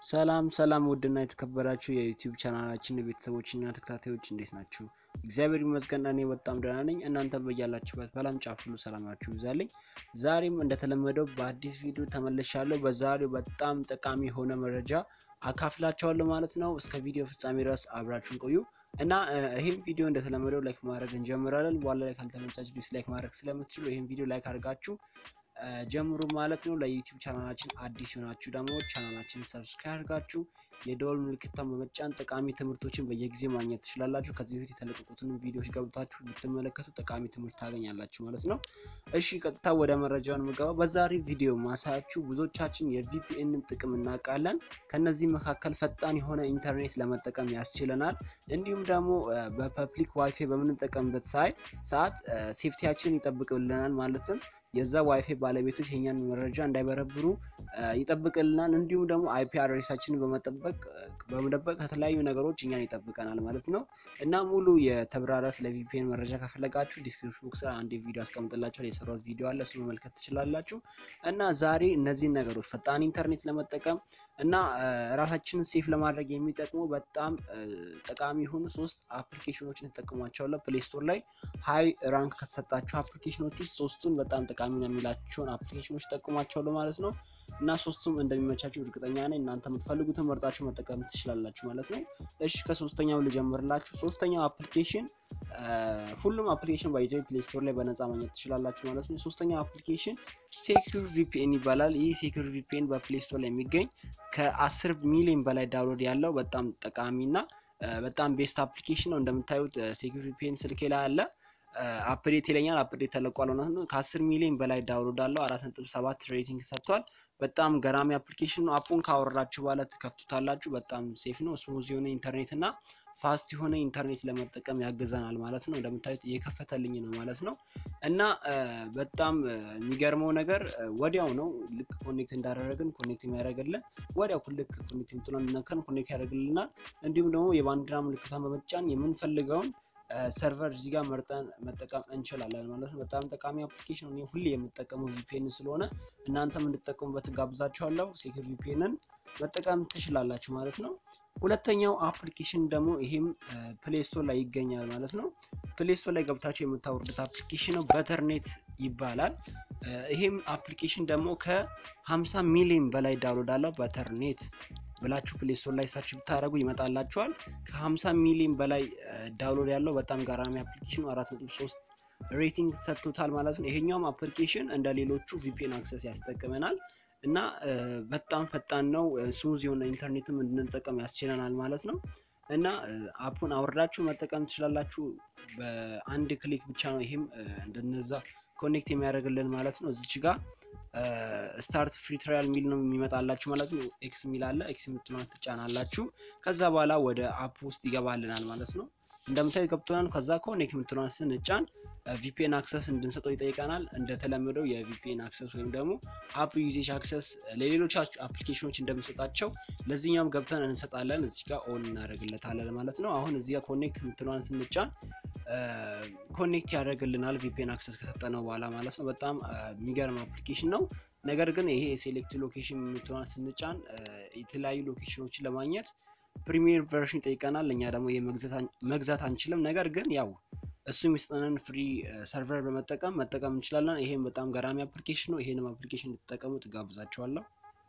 ሰላም ሰላም ውድና የተከበራችሁ የዩቲዩብ ቻናላችን ቤተሰቦችና ተከታታዮች እንዴት ናችሁ? እግዚአብሔር ይመስገን እኔ በጣም ደህና ነኝ። እናንተ በያላችሁበት በዓለም ጫፍ ሁሉ ሰላማችሁ ይብዛልኝ። ዛሬም እንደተለመደው በአዲስ ቪዲዮ ተመልሻለሁ። በዛሬው በጣም ጠቃሚ የሆነ መረጃ አካፍላችኋለሁ ማለት ነው። እስከ ቪዲዮ ፍጻሜ ድረስ አብራችሁን ቆዩ እና ይህም ቪዲዮ እንደተለመደው ላይክ ማድረግ እንጀምራለን። በኋላ ላይ ካልተመቻችሁ ዲስላይክ ማድረግ ስለምትችሉ ይህም ቪዲዮ ላይክ አድርጋችሁ ጀምሩ ማለት ነው። ለዩቲዩብ ቻናላችን አዲስ የሆናችሁ ደግሞ ቻናላችን ሰብስክራይብ አድርጋችሁ የደወል ምልክቷን በመጫን ጠቃሚ ትምህርቶችን በየጊዜው ማግኘት ትችላላችሁ። ከዚህ በፊት የተለቀቁትን ቪዲዮዎች ገብታችሁ ብትመለከቱ ጠቃሚ ትምህርት ታገኛላችሁ ማለት ነው። እሺ ቀጥታ ወደ መረጃውን የምገባው በዛሬ ቪዲዮ ማሳያችሁ ብዙዎቻችን የቪፒኤንን ጥቅም እናውቃለን። ከነዚህ መካከል ፈጣን የሆነ ኢንተርኔት ለመጠቀም ያስችለናል። እንዲሁም ደግሞ በፐብሊክ ዋይፋይ በምንጠቀምበት ሰዓት ሴፍቲያችንን ይጠብቅልናል ማለትም የዛ ዋይፋይ ባለቤቶች የኛን መረጃ እንዳይበረብሩ ይጠብቅልናል። እንዲሁም ደግሞ አይፒ አድሬሳችንን በመጠበቅ በመደበቅ ከተለያዩ ነገሮች እኛን ይጠብቀናል ማለት ነው እና ሙሉ የተብራራ ስለ ቪፒኤን መረጃ ከፈለጋችሁ ዲስክሪፕሽን ቦክስ አንድ ቪዲዮ አስቀምጥላችኋል። የሰራሁት ቪዲዮ አለ፣ እሱ መመልከት ትችላላችሁ። እና ዛሬ እነዚህን ነገሮች ፈጣን ኢንተርኔት ለመጠቀም እና ራሳችንን ሴፍ ለማድረግ የሚጠቅሙ በጣም ጠቃሚ የሆኑ ሶስት አፕሊኬሽኖችን ተጠቅሟቸዋለሁ። ፕሌይ ስቶር ላይ ሀይ ራንክ ከተሰጣቸው አፕሊኬሽኖች ውስጥ ሶስቱን በጣም ጠቃሚ ነው የሚላቸውን አፕሊኬሽኖች ተጠቅሟቸዋለሁ ማለት ነው እና ሶስቱም እንደሚመቻቸው እርግጠኛ ነኝ። እናንተ የምትፈልጉትን መርጣችሁ መጠቀም ትችላላችሁ ማለት ነው። እሺ ከሶስተኛው ልጀምርላችሁ። ሶስተኛው አፕሊኬሽን ሁሉም አፕሊኬሽን ባይዘ ፕሌይ ስቶር ላይ በነፃ ማግኘት ትችላላችሁ ማለት ነው። ሶስተኛው አፕሊኬሽን ሴኩር ቪፒኤን ይባላል። ይህ ሴኩር ቪፒኤን በፕሌይ ስቶር ላይ የሚገኝ ከአስር ሚሊዮን በላይ ዳውንሎድ ያለው በጣም ጠቃሚና በጣም ቤስት አፕሊኬሽን ነው። እንደምታዩት ሴኩር ቪፒኤን ስልኬ ላይ አለ። አፕዴት ይለኛል። አፕዴት ተለቋል ማለት ነው። ከአስር ሚሊዮን በላይ ዳውንሎድ አለው። አራት ነጥብ ሰባት ሬቲንግ ሰጥቷል። በጣም ገራሚ አፕሊኬሽን ነው። አፑን ካወረዳችሁ በኋላ ትከፍቱታላችሁ። በጣም ሴፍ ነው። ስሙዝ የሆነ ኢንተርኔት እና ፋስት የሆነ ኢንተርኔት ለመጠቀም ያግዘናል ማለት ነው። እንደምታዩት እየከፈተልኝ ነው ማለት ነው እና በጣም የሚገርመው ነገር ወዲያው ነው ልክ ኮኔክት እንዳደረግን ኮኔክት የሚያደርግልን ወዲያው ልክ ኮኔክት የምትለውን ነከን ኮኔክት ያደርግልናል። እንዲሁም ደግሞ የባንዲራ ምልክቷን በመጫን የምንፈልገውን ሰርቨር እዚህ ጋር መርጠን መጠቀም እንችላለን ማለት ነው። በጣም ጠቃሚ አፕሊኬሽን እኔ ሁሌ የምጠቀመው ቪፒኤን ስለሆነ እናንተም እንድጠቀሙበት ጋብዛችኋለሁ። ሴኩር ቪፒኤንን መጠቀም ትችላላችሁ ማለት ነው። ሁለተኛው አፕሊኬሽን ደግሞ ይሄም ፕሌይ ስቶር ላይ ይገኛል ማለት ነው። ፕሌይ ስቶር ላይ ገብታችሁ የምታወርዱት አፕሊኬሽን ነው። በተርኔት ይባላል። ይሄም አፕሊኬሽን ደግሞ ከ50 ሚሊዮን በላይ ዳውንሎድ አለው። በተርኔት ብላችሁ ፕሌይ ስቶር ላይ ሰርች ብታደረጉ ይመጣላችኋል። ከ50 ሚሊዮን በላይ ዳውንሎድ ያለው በጣም ገራሚ አፕሊኬሽን ነው። 4.3 ሬቲንግ ሰጥቶታል ማለት ነው። ይሄኛውም አፕሊኬሽን እንደ ሌሎቹ ቪፒኤን አክሰስ ያስጠቅመናል እና በጣም ፈጣን ነው። ስሙዝ የሆነ ኢንተርኔትም እንድንጠቀም ያስችለናል ማለት ነው እና አፑን አውርዳችሁ መጠቀም ትችላላችሁ። በአንድ ክሊክ ብቻ ነው ይሄም እንደነዛ ኮኔክት የሚያደርግልን ማለት ነው። እዚች ጋር ስታርት ፍሪ ትራያል ሚል ነው የሚመጣላችሁ ማለት ነው። ኤክስ ሚል አለ። ኤክስ የምትለውን ትጫናላችሁ። ከዛ በኋላ ወደ አፕ ውስጥ ይገባልናል ማለት ነው። እንደምታዩ ገብቶናል። ከዛ ኮኔክት የምትለውን ስንጫን ቪፒኤን አክሰስ እንድንሰጠው ይጠይቀናል። እንደተለመደው የቪፒኤን አክሰስ ወይም ደግሞ አፕ ዩዜጅ አክሰስ ለሌሎች አፕሊኬሽኖች እንደምንሰጣቸው ለዚህኛውም ገብተን እንሰጣለን። እዚህ ጋር ኦን እናደርግለታለን ማለት ነው። አሁን እዚህ ጋር ኮኔክት የምትለውን ስንጫን ኮኔክት ያደርግልናል ቪፒኤን አክሰስ ከሰጠነው በኋላ ማለት ነው። በጣም የሚገርም አፕሊኬሽን ነው። ነገር ግን ይሄ የሴሌክት ሎኬሽን የምትለውን ስንጫን የተለያዩ ሎኬሽኖችን ለማግኘት ፕሪሚየር ቨርሽን ይጠይቀናል። እኛ ደግሞ መግዛት አንችልም። ነገር ግን ያው እሱ የሚሰጠንን ፍሪ ሰርቨር በመጠቀም መጠቀም እንችላለን። ይሄም በጣም ገራሚ አፕሊኬሽን ነው። ይሄንም አፕሊኬሽን እንድትጠቀሙ ትጋብዛቸዋለሁ።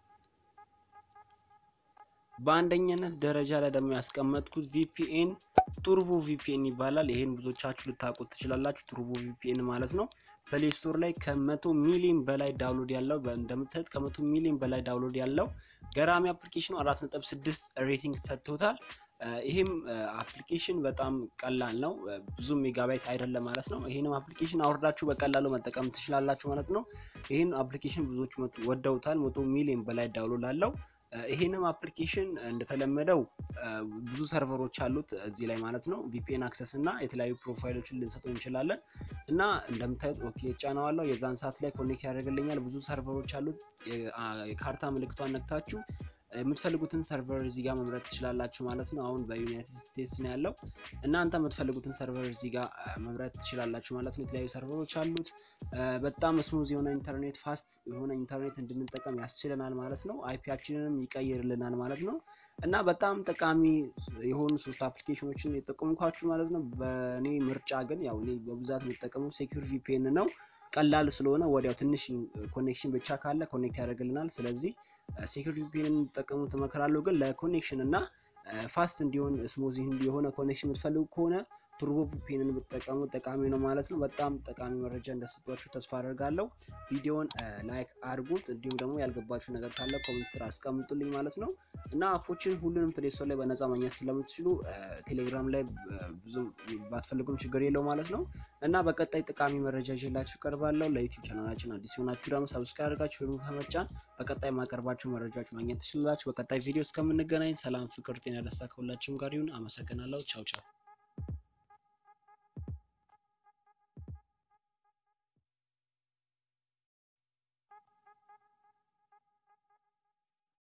በአንደኛነት ደረጃ ላይ ደግሞ ያስቀመጥኩት ቪፒኤን ቱርቦ ቪፒኤን ይባላል። ይሄን ብዙዎቻችሁ ልታውቁት ትችላላችሁ። ቱርቦ ቪፒኤን ማለት ነው ፕሌይ ስቶር ላይ ከመቶ ሚሊዮን በላይ ዳውንሎድ ያለው እንደምታዩት ከመቶ ሚሊዮን በላይ ዳውንሎድ ያለው ገራሚ አፕሊኬሽን ነው። አራት ነጥብ ስድስት ሬቲንግ ሰጥቶታል። ይህም አፕሊኬሽን በጣም ቀላል ነው። ብዙ ሜጋባይት አይደለም ማለት ነው። ይህንም አፕሊኬሽን አውርዳችሁ በቀላሉ መጠቀም ትችላላችሁ ማለት ነው። ይህን አፕሊኬሽን ብዙዎች ወደውታል። መቶ ሚሊዮን በላይ ዳውንሎድ አለው። ይሄንም አፕሊኬሽን እንደተለመደው ብዙ ሰርቨሮች አሉት እዚህ ላይ ማለት ነው። ቪፒኤን አክሰስ እና የተለያዩ ፕሮፋይሎችን ልንሰጠው እንችላለን እና እንደምታዩት ኦኬ ጫናዋለሁ። የዛን ሰዓት ላይ ኮኔክት ያደርግልኛል። ብዙ ሰርቨሮች አሉት። የካርታ ምልክቷን ነክታችሁ የምትፈልጉትን ሰርቨር እዚህ ጋር መምረጥ ትችላላችሁ ማለት ነው። አሁን በዩናይትድ ስቴትስ ነው ያለው። እናንተ የምትፈልጉትን ሰርቨር እዚህ ጋር መምረጥ ትችላላችሁ ማለት ነው። የተለያዩ ሰርቨሮች አሉት። በጣም ስሙዝ የሆነ ኢንተርኔት ፋስት የሆነ ኢንተርኔት እንድንጠቀም ያስችለናል ማለት ነው። አይፒያችንንም ይቀይርልናል ማለት ነው። እና በጣም ጠቃሚ የሆኑ ሶስት አፕሊኬሽኖችን የጠቀምኳችሁ ማለት ነው። በእኔ ምርጫ ግን ያው እኔ በብዛት የምጠቀመው ሴኩር ቪፒኤን ነው። ቀላል ስለሆነ ወዲያው ትንሽ ኮኔክሽን ብቻ ካለ ኮኔክት ያደርግልናል። ስለዚህ ሴኩር ቪፒኤን እንጠቀሙ ትመክራለሁ። ግን ለኮኔክሽን እና ፋስት እንዲሆን ስሙዝ የሆነ ኮኔክሽን የምትፈልጉ ከሆነ ቱርቦ ቪፒኤንን ብትጠቀሙ ጠቃሚ ነው ማለት ነው። በጣም ጠቃሚ መረጃ እንደሰጧችሁ ተስፋ አደርጋለሁ። ቪዲዮውን ላይክ አድርጉት፣ እንዲሁም ደግሞ ያልገባችሁ ነገር ካለ ኮሜንት ስራ አስቀምጡልኝ ማለት ነው እና አፖችን ሁሉንም ፕሌይ ስቶር ላይ በነፃ ማግኘት ስለምትችሉ ቴሌግራም ላይ ብዙም ባትፈልጉም ችግር የለው ማለት ነው እና በቀጣይ ጠቃሚ መረጃ ይዤላችሁ ቀርባለሁ። ለዩቲዩብ ቻናላችን አዲስ የሆናችሁ ደግሞ ሰብስክራይብ አድርጋችሁ ደግሞ ከመጫን በቀጣይ የማቀርባቸው መረጃዎች ማግኘት ትችላላችሁ። በቀጣይ ቪዲዮ እስከምንገናኝ ሰላም፣ ፍቅር፣ ጤና፣ ደስታ ከሁላችሁም ጋር ይሁን። አመሰግናለሁ። ቻው ቻው